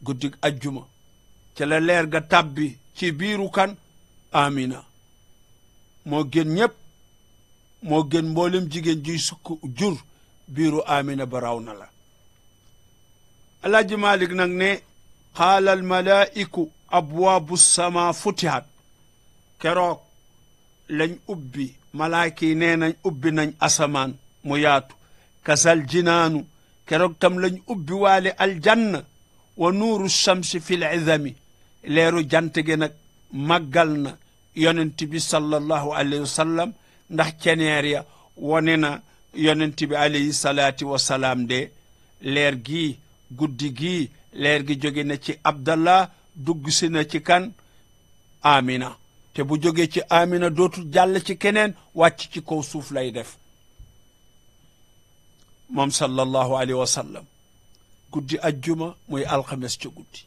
guddig ajjuma ca la leer ga tàbbi ci biiru kan amina moo gën ñépp moo gën mboolem jigéen juy sukk jur biiru amina ba raw na la alaaji malik nag ne qaala al malaa'iku abwaabu sama futihat keroog lañ ubbi malaaka yi nee nañ ubbi nañ asamaan mu yaatu kasal jinaanu keroog tam lañ ubbi waale aljanna wa nuuru shamsi fil izami leeru jant gi nag màggal na yonent bi sallallahu alayhi wa sallam ndax ceneer ya wone na yonent bi alayhi salaati wa salaam de leer gii guddi gii leer gi jóge na ci abdallah dugg si na ci kan amina te bu jógee ci amina dootul jàll ci keneen wàcc ci kaw suuf lay def moom sallallahu alayhi wa sallam guddi ajjuma muy alxames ca guddi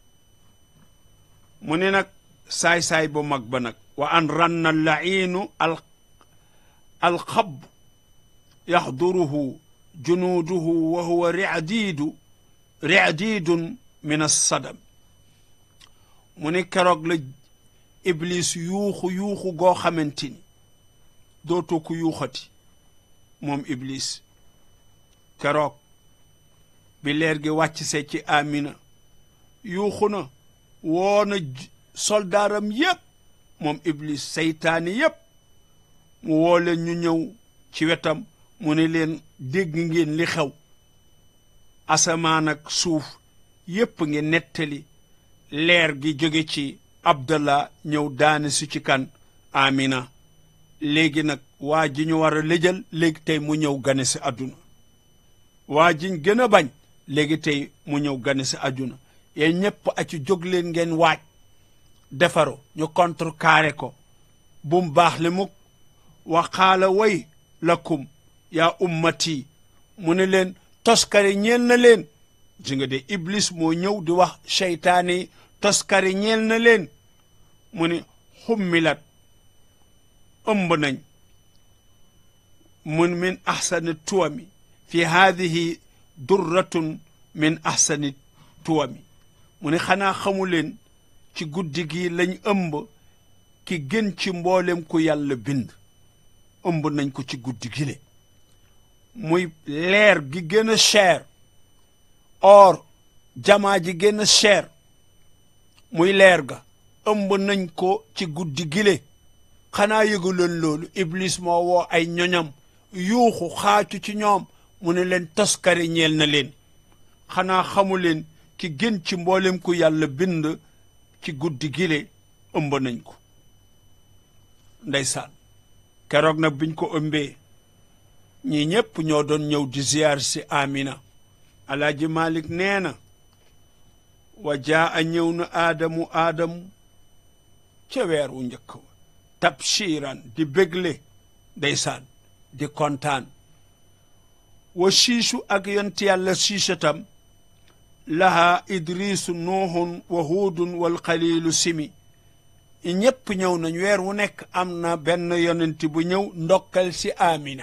mu ne nag saay-saay bu mag ba nag wa an ranna lainu al alxab yaxduruhu junuuduhu wa huwa riadiidu riadiidun min assadam mu ne keroog la iblis yuuxu yuuxu goo xamante ni dootoo ko yuuxati moom iblis keroog bi leer gi wàcc see ci amina yuuxu na woona soldaaram yépp moom iblis seytaani yépp mu woo leen ñu ñëw ci wetam mu ne leen dégg ngeen li xew asamaan ak suuf yépp ngi nettali leer gi jóge ci abdallah ñëw daane su ci kan amina léegi nag waa ji ñu war a lëjal léegi tey mu ñëw gane si àdduna waa jiñ gën a bañ léegi tey mu ñëw gane si àdduna yéen ñépp a ci jóg leen ngeen waaj defaru ñu contrecarré ko bum baax le mukk wa qaala way lakum yaa ummati mu ne leen toskare ñeel na leen ji nga de iblis moo ñëw di wax seytaane yi toskare ñeel na leen mu ne xummilat ëmb nañ mun min ahsani tuwami fi haadihi durratun min ahsani tuwami mu ne xanaa xamu leen ci guddi gi lañ ëmb ki gën ci mboolem ku yàlla bind ëmb nañ ko ci guddi gi le muy leer gi gën a cher or jamaa ji gën a cher muy leer ga ëmb nañ ko ci guddi gile xanaa yëgu leen loolu iblis moo woo ay ñoñam yuuxu xaacu ci ñoom mu ne leen toskare ñeel na leen xanaa xamu leen ki gën ci mboolem ku yàlla bind ci guddi gile ëmb nañ ko ndeysaan keroog nag biñ ko ëmbee ñi ñépp ñoo doon ñëw di ziyaar si amina alaaji malik nee na wa jaa a ñëw na aadamu aadamu ca weer wu njëkk wa tabshiran di bégle ndeysaan di kontaan wa siisu ak yonti yàlla siisatam laha idrisu nuuhun wa huudun wal xaliilu simi ñépp ñëw nañ weer wu nekk am na benn yonent bu ñëw ndokkal si amina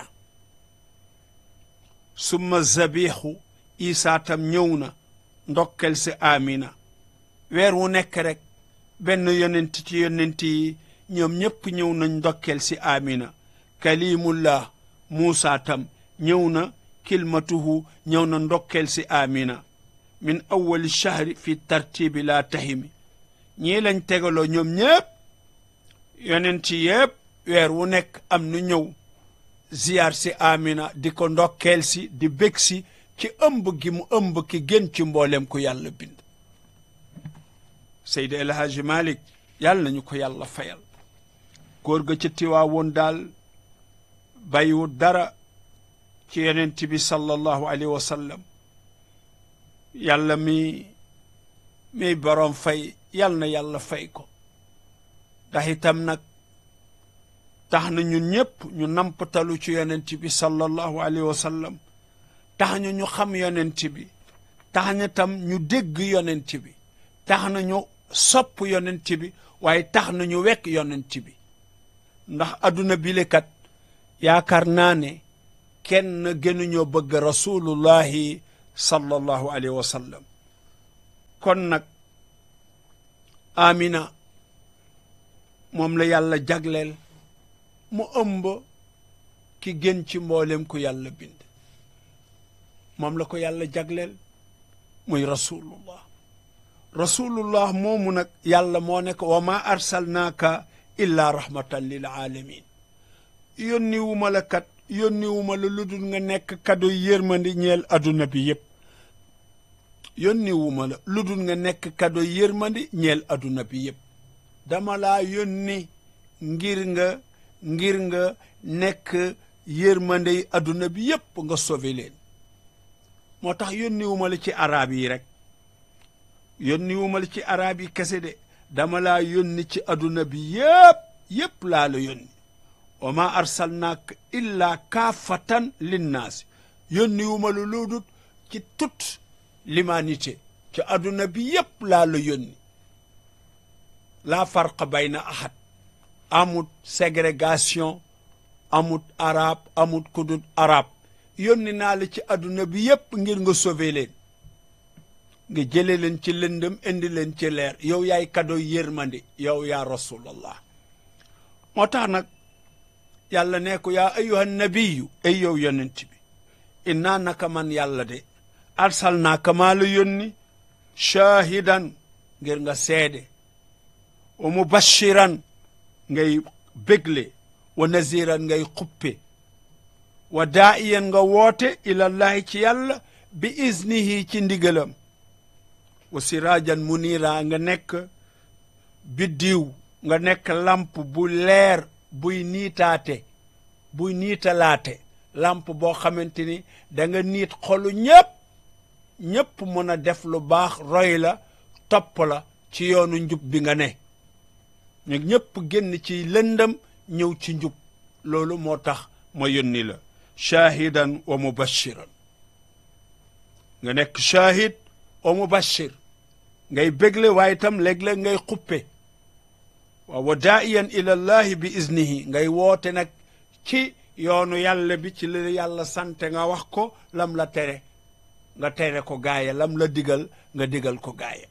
summa zabixu isaa tam ñëw na ndokkel si amina weer wu nekk rek benn yonent ci yonent yi ñoom ñépp ñëw nañ ndokkel si amina kalimullah muusa tam ñëw na kilmatuhu ñëw na ndokkel si amina min awali shahri fi tartibi laa tahimi ñii lañ tegaloo ñoom ñépp yonent yépp weer wu nekk am nu ñëw ziyaar si amina di ko ndokkeel si di bég si ci ëmb gi mu ëmb ki gën ci mboolem ku yàlla bind Seydi El Hadji Malick yàlla nañu ko yàlla fayal góor ga ca tiwaawoon daal bàyyiwul dara ci yonent bi sallallahu alayhi wa sallam yàlla mi miy boroom fay yàlla na yàlla fay ko ndax itam nag tax na ñun ñépp ñu nampatalu ci yonent bi sallallahu alayhi wa sallam tax na ñu xam yonent bi tax na tam ñu dégg yonent bi tax na ñu sopp yonent bi waaye tax na ñu wekk yonent bi ndax adduna bilekat yaakaar naa ne kenn gënuñoo bëgg rasulullahi sallallahu alayhi wa sallam kon nag amina moom la yàlla jagleel mu ëmb ki gën ci mboolem ku yàlla bind moom la ko yàlla jagleel muy rasulullah rasulullah moomu nag yàlla moo ne ko wa ma arsalnaaka illa rahmatan lil alamin yónni wu ma la kat yónni wu ma la lu dul nga nekk kado yërmandi ñeel adduna bi yépp yónni wu ma la lu dul nga nekk kado yërmandi ñeel adduna bi yépp dama laa yónni ngir nga ngir nga nekk yërmande yi adduna bi yépp nga sauvé leen moo tax yónni wu ma la ci arab yi rek yónni wu ma la ci arab yi kese de dama laa yónni ci adduna bi yépp yépp laa la yónni wa ma arsalnaaka illa kaafatan linnaasi yónni wu ma la lu dul ci toute l'humanité ci adduna bi yépp laa la yónni laa farqa bayna ahad amut ségrégation amut arab amut kudut arab yónni naa la ci adduna bi yépp ngir nga sauver leen nga jële leen ci lëndëm indi leen ci leer yow yaay kado yërmande yow yaa rasulallah moo tax nag yàlla ne ko yaa ayyuhan nabiyu ay yow yonent bi innaa naka man yàlla de arsalnaaka maa la yónni shaahidan ngir nga seede wa mubashiran ngay bégle wa naziran ngay xuppe wa daa'iyan nga woote ilallahi ci yàlla bi iznihi ci ndigalam wa siraajan munira nga nekk biddiw nga nekk lamp bu leer buy niitaate buy niitalaate lamp boo xamante ni da nga niit xolu ñépp ñépp mën a def lu baax roy la topp la ci yoonu njub bi nga ne ñu ñépp génn ci lëndëm ñëw ci njub loolu moo tax ma yónni la shaahidan wa mubashiran nga nekk shaahid wa mubashir ngay bégle waaye itam léeg-léeg ngay xuppe waaw wa daa'iyan ila llahi bi iznihi ngay woote nag ci yoonu yàlla bi ci li yàlla sante nga wax ko lam la tere nga tere ko gaaya lam la digal nga digal ko gaaya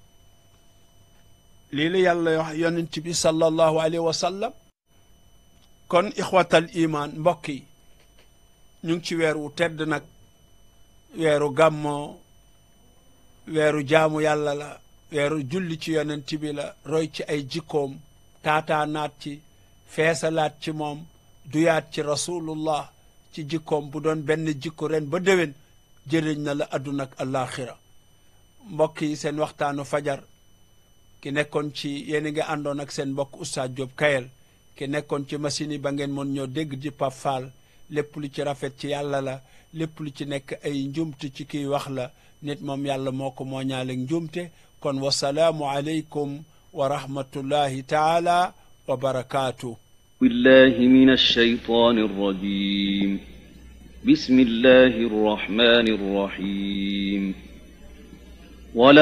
lii la yàlla wax yonent bi sallallahu alayhi wa sallam kon ixwatal iman mbokk yi ñu ngi ci weer wu tedd nag weeru gàmmoo weeru jaamu yàlla la weeru julli ci yonent bi la roy ci ay jikkoom taataanaat ci feesalaat ci moom duyaat ci rasulullah ci jikkoom bu doon benn jikko ren ba déwén jëriñ na la adduna ak alaxira mbokk yi seen waxtaanu fajar ki nekkoon ci yéen a ngi àndoon ak seen mbokk Oustaz Diop Kayel ki nekkoon ci machine yi ba ngeen mën ñoo dégg di Pape Fall lépp lu ci rafet ci yàlla la lépp lu ci nekk ay njumte ci kiy wax la nit moom yàlla moo ko moo ñaaleeg njumte kon wasalaamu aleykum wa rahmatullahi taala wa barakaatu بالله من الشيطان الرجيم بسم الله الرحمن الرحيم ولا